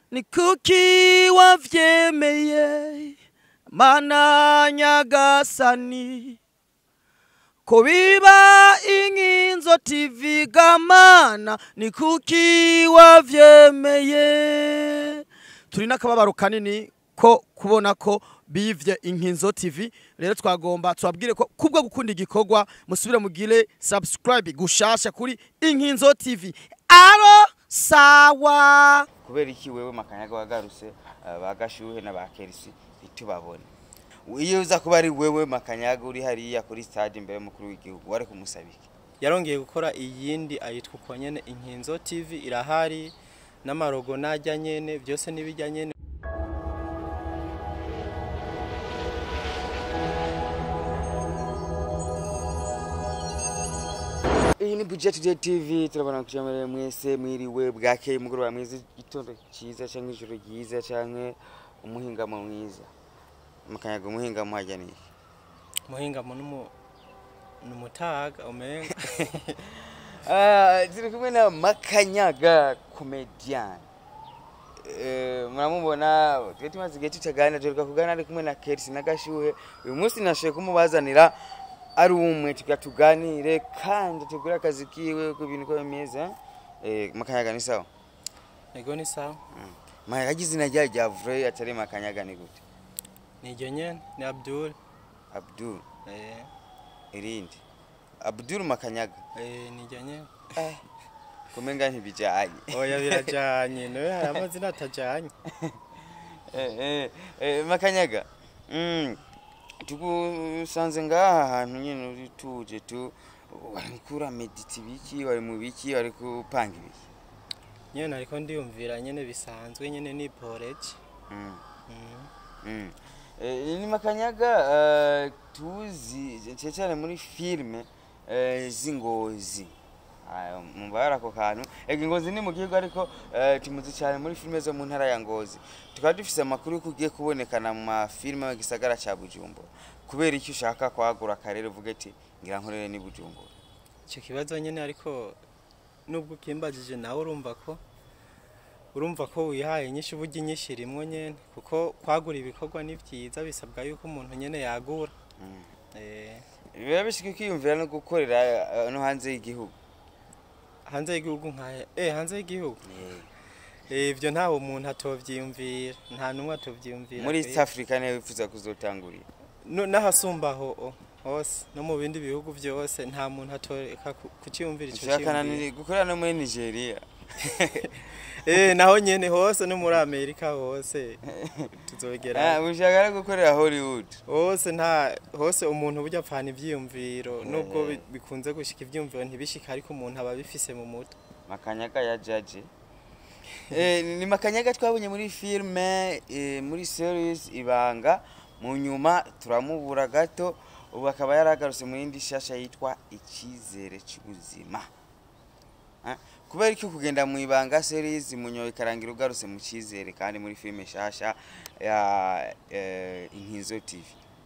ni kuki wavyemeye mana nyagasani ko biba inkinzo tv gamana ni kuki wavyemeye turi n'akababaro kanini ko kubona ko bivye inkinzo tv rero twagomba tubabwire ko kubwo gukunda igikorwa musubire mugire subscribe gushasha kuri inkinzo tv aro sawa kubera iki wewe makanyaga wagarutse uh, bagashuhe na bakerisi ntitubabone iyo uza kuba ari wewe makanyaga uri hariya kuri stade imbere y'umukuru w'igihugu wari kumusaba iki yarongeye gukora iyindi ayitwa uko nyene inkinzo tv irahari n'amarogo najya nyene byose n'ibijya nyene iyi ni budget Today tv turabona kujamereye mwese mwiriwe bwakeye umugoroba mwiza igitondo cyiza cyangwa ijoro ryiza cyangwa umuhingamo mwiza makanyaga umuhingamo hajya ni iki muhingamo n'umu numutaga umenga Ah, turi kumwe na makanyaga comedian Eh, muramubona twe tumaze igihe tutaganira tuheruka kuganira ari kumwe na kerisi na gashuhe uyu munsi nashoboye kumubazanira ari umwe tuga tuganire kandi tugure akazi kiwe uko ibintu uko bimeze Eh, makanyaga ni sawa ego ni sawa makanyaga izina ryayo rya vrai atari makanyaga ni gute niryo nyene ni abdul abdul eh irindi abdul makanyaga eh niryo nyene kumenga ntibijanye oya birajanye nawe hari amazina atajanye Eh, eh, eh, makanyaga mm, tugusanze ngaha hantu nyine uri tuje tu wari kura mediti biki wari mu biki wari kupanga ibiki nyene ariko ndiyumvira nyene bisanzwe nyene ni porage mm. mm. mm. Eh, ni makanyaga eh, tuzi cyane cyane muri filime eh, z'ingozi Ayo, mubara ako kantu ega ingozi ni mu gihugu ariko eh, tumuzi cyane muri filime zo mu ntara ya ngozi tukaba dufise amakuru yuko ugiye kubonekana mu mafilime mu gisagara ca bujumbura kubera icyo ushaka kwagura akarere uvuge ati ngira nkorere ni bujumbura icyo kibazo nyine ariko nubwo ukimbajije nawe urumva ko urumva ko wihaye inyinshi uburyo inyinshi rimwe nyine kuko kwagura ibikorwa ni byiza bisabwa yuko umuntu nyine yagura Mm. Eh, biba bishika ukiyumvira no gukorera eh, no hanze y'igihugu hanze y'igihugu nka eh hanze y'igihugu Eh, ibyo ntawe umuntu atovyiyumvira nta numwe atovyiyumvira muri pe. east africa niyo wifuza kuzotangurira No- n'ahasumbaho o, hose no mu bindi bihugu byose nta muntu atoreka ku- kuciyumvira ico ushaka na ciyumviro. ni- gukorera no muri nigeria eh naho nyene hose no muri amerika hose tuzogera Ah, ushaka no gukorera hollywood hose nta hose umuntu burya apfana ivyiyumviro nubwo Eh. bi- bikunze gushika ivyiyumviro ntibishika ariko umuntu aba bifise mu mutwe makanyaga ya jaji eh, ni makanyaga twabonye muri filime eh, muri series ibanga mu nyuma turamubura gato ubu akaba yaragarutse mu yindi shasha yitwa icyizere cy'ubuzima Ah, kubera iki kugenda mu ibanga series munyoye ikarangira ugarutse mu cyizere kandi muri filime shasha ya eh, inkinzo tv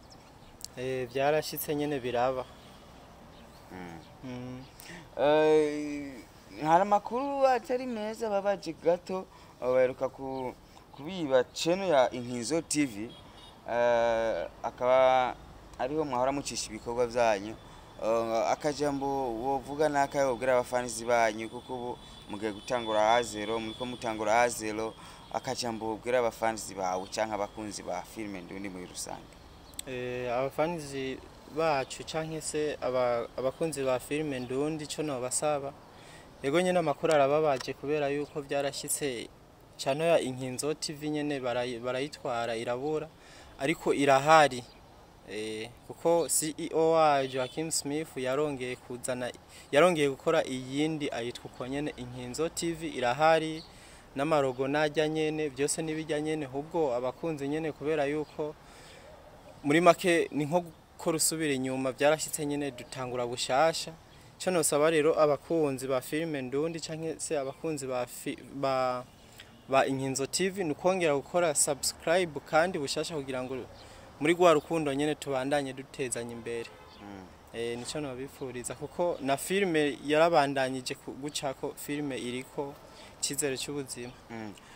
eh byarashitse nyene biraba mm. mm. Eh, hari amakuru atari meza babaje gato eh, baheruka ku- kubiba channel ya inkinzo tv eh, akaba ariho mwahora mucisha ibikorwa byanyu Eh, akajambo wovuga n'akahe wobwira abafanizi banyu kuko ubu mugiye gutangura azero muriko mutangura azero akajambo wobwira abafanizi bawe canke abakunzi ba filime ndundi muri rusange eh abafanizi bacu canke se aba- abakunzi ba filime ndundi ico nobasaba yego nyene amakuru arababaje kubera yuko byarashitse cano ya inkinzo tv nyene barayi- barayitwara irabura ariko irahari eh, kuko ceo wa joakim smith yarongeye kuzana yarongeye gukora iyindi ayitwa uko nyene inkinzo tv irahari n'amarogo najya nyene byose n'ibijya nyene ahubwo abakunzi nyene kubera yuko muri make ni nko gukora usubira inyuma byarashyitse nyine dutangura bushasha icyo nosaba rero abakunzi ba filime ndundi cyangwa se abakunzi ba fi- ba ba inkinzo tv ni ukongera gukora subscribe kandi bushasha kugira ngo muri rwa rukundo nyine tubandanye dutezanya imbere mm. eh nico nabifuriza kuko na filime yarabandanyije ku- gucako filime iriko cyizere cy'ubuzima Mm.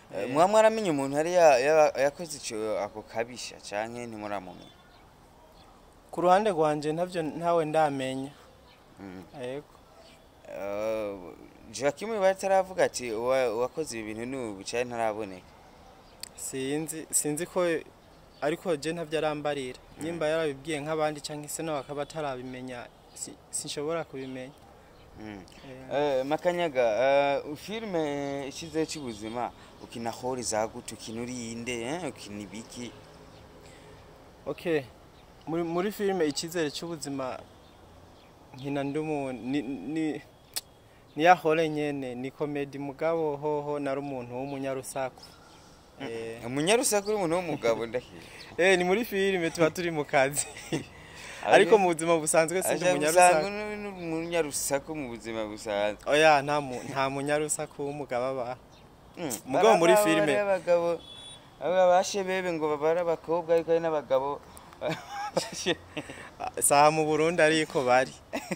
Eh, Eh. muba mwaramenye umuntu yari ya- ya- yakoze ico ako kabisha canke ntimuramumenya ku ruhande rwanje ntavyo ntawe ndamenya Mm. yego Eh, Joachim bataravuga ati "Uwa- uwakoze ibi bintu n'ubu canke ntaraboneka sinzi sinzi ko ariko je ntavyo arambarira nyimba yarabibwiye nk'abandi canke se nawe akaba atarabimenya si- sinshobora kubimenya Mm. Eh, Eh, makanyaga eh, filime ikize cy'ubuzima ukina hori zagute ukina urinde eh, ukina ibiki okay muri muri filime icyizere cy'ubuzima nkina ndumu ni ni ni ya hore nyene ni comedy mugabo hoho nari umuntu w'umunyarusaku eh umunyarusaku uri umuntu w'umugabo ndahira eh ni muri filime tuba turi mu kazi ariko mu buzima busanzwe sindi aja umunyarusaku gusanga uri umunyarusaku mu buzima busanzwe oya nta mu nta munyarusaku w'umugabo aba Mm, Mugabo muri baraba filime. bariya abagabo aba bashebebe ngo babare abakobwa ariko ari n'abagabo saha mu Burundi ariko bari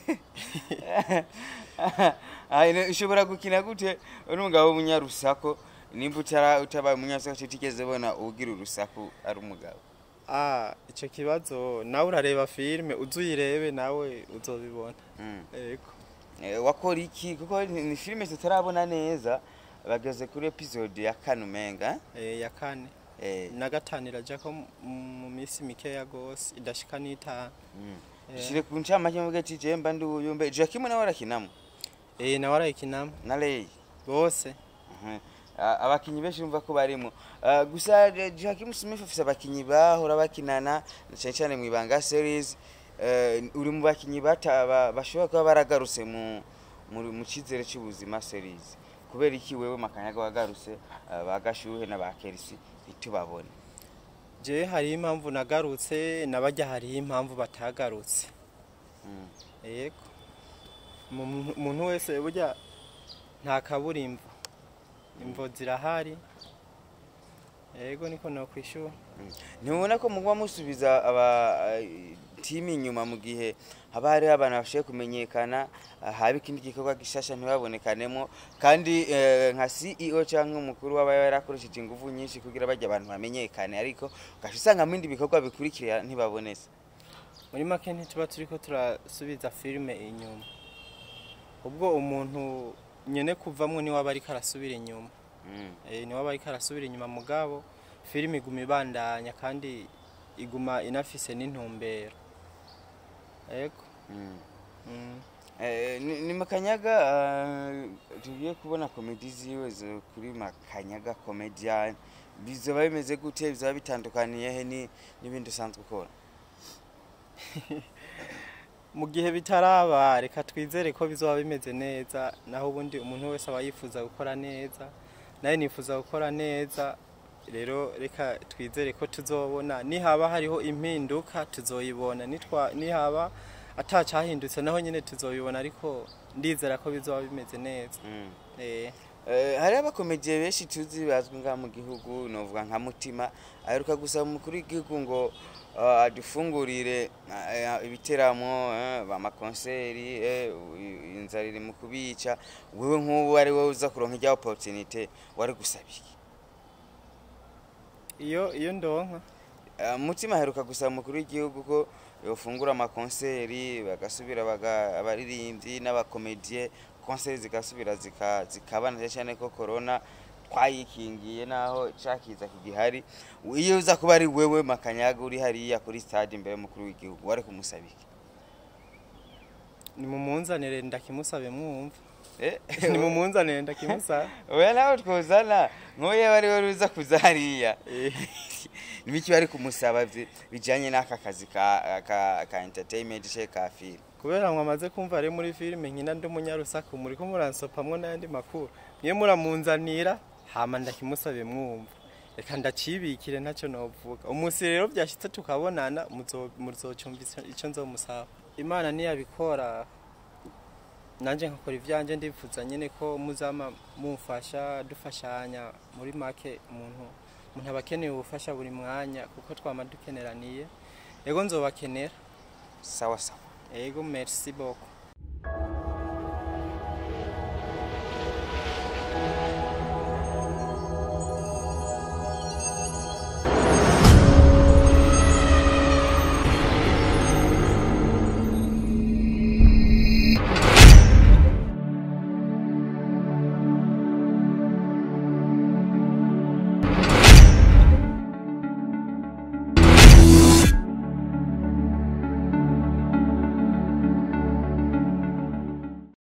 Ah, ine- ushobora gukina gute uri umugabo w'umunyarusaku nimba utara utabaye umunyarusaku tutigeze bona ugira urusaku ari umugabo ah ico kibazo nawe urareba filime uzuyirebe nawe uzobibona Mm. yego Eh, wakora iki kuko ni ni filime tutarabona neza bageze kuri episode ya kane umenga eh ya kane eh, na gatanu iraja ko mu- mu minsi mikeya gose idashika n'itanu mm. Eh. dushire ku ncamake mvuge ati je mba ndi uyu mbe Joachim nawe arakinamo eh nawe arayikinamo na Lei bose Mhm. Ah, abakinyi benshi bumva ko barimo Ah, gusa eh, Joachim Smith afise abakinyi bahora bakinana na cyane cyane mu ibanga series Eh, uri mu bakinyi bata ba- bashobora kuba baragarutse mu mu mu cyizere cy'ubuzima series kubera iki wewe makanyaga wagarutse ah, ba gashuhe na ba Kelsi ntitubabone je hariho impamvu nagarutse nabajya hariho impamvu batagarutse Mm. yego Mu- umuntu wese burya nta kabura imvo imvo zirahari yego niko nokwishura ntibona ko muba musubiza aba eh, timu inyuma mu gihe haba hariho abantu bashoboye kumenyekana ah, haba ikindi gikorwa gishasha ntibabonekanemo kandi eh, nka CEO cyangwa umukuru waba yarakoresheje ingufu nyinshi kugira bajya abantu bamenyekane ariko ugaca usanga mu bindi bikorwa bikurikira ntibabonetse muri make ntituba turiko turasubiza filime inyuma ubwo umuntu nyene kuvamwo niwe aba ariko arasubira inyuma Mm. Eh, niwe aba ariko arasubira inyuma mugabo filime iguma ibandanya kandi iguma inafise n'intumbero yego Mm. mm. Eh, ni ni makanyaga ah, tugiye kubona komedi ziwe zo kuri makanyaga comedian bizoba bimeze gute bizoba bitandukaniye he ni- n'ibindi usanzwe ukora mu gihe bitaraba reka twizere ko bizoba bimeze neza naho ubundi umuntu wese aba yifuza gukora neza nawe nifuza gukora neza rero reka twizere ko tuzobona nihaba hariho impinduka tuzoyibona nitwa nihaba atacyahindutse naho nyine tuzoyibona ariko ndizera ko bizoba bimeze neza Mm. eh Eh, hari abakomediye benshi tuzi bazwi ngaha mu gihugu novuga nka mutima aheruka gusaba umukuru w'igihugu ngo ah, adufungurire ah, ibiteramo eh, bamakonseri eh, i- inzara iri mu kubica wewe nk'ubu ari wowe uza kuronka ijya opportunité wari gusaba iki iyo iyo ndonka Ah, mutima aheruka gusaba umukuru w'igihugu ko yofungura amakonseri bagasubira baga- abaririmbyi n'abakomediye konseri zigasubira zika- zikabana cyane cyane ko corona twayikingiye naho cakiza kigihari iyo uza kuba ari wewe makanyaga uri hariya kuri stade imbere y'umukuru w'igihugu wari kumusaba iki ni mu munzanire ndakimusabe mwumva Eh, ni mu munzanire ndakimusabe oya nawe twozana nk'uyu aba ari we uza kuza hariya Eh. nibiki bari kumusaba vye- bijanye n'aka kazi ka, ka, ka entertainment ce ka film kubera mwamaze kumva ari muri filime nkina ndi umunyarusaku muri ko muransopamwo n'ayandi makuru mwe muramunzanira hama ndakimusabe mwumva reka ndacibikire ntacyo novuga umunsi rero byashyitse tukabonana muzo- muzocumva ico- ico nzomusaba imana niyabikora nanje nkakora ivyanje ndifuza nyene ko muzama mumfasha dufashanya muri make umuntu umuntu aba akeneye ubufasha buri mwanya kuko twama dukeneraniye ego nzobakenera sawa sawa ego merci beaucoup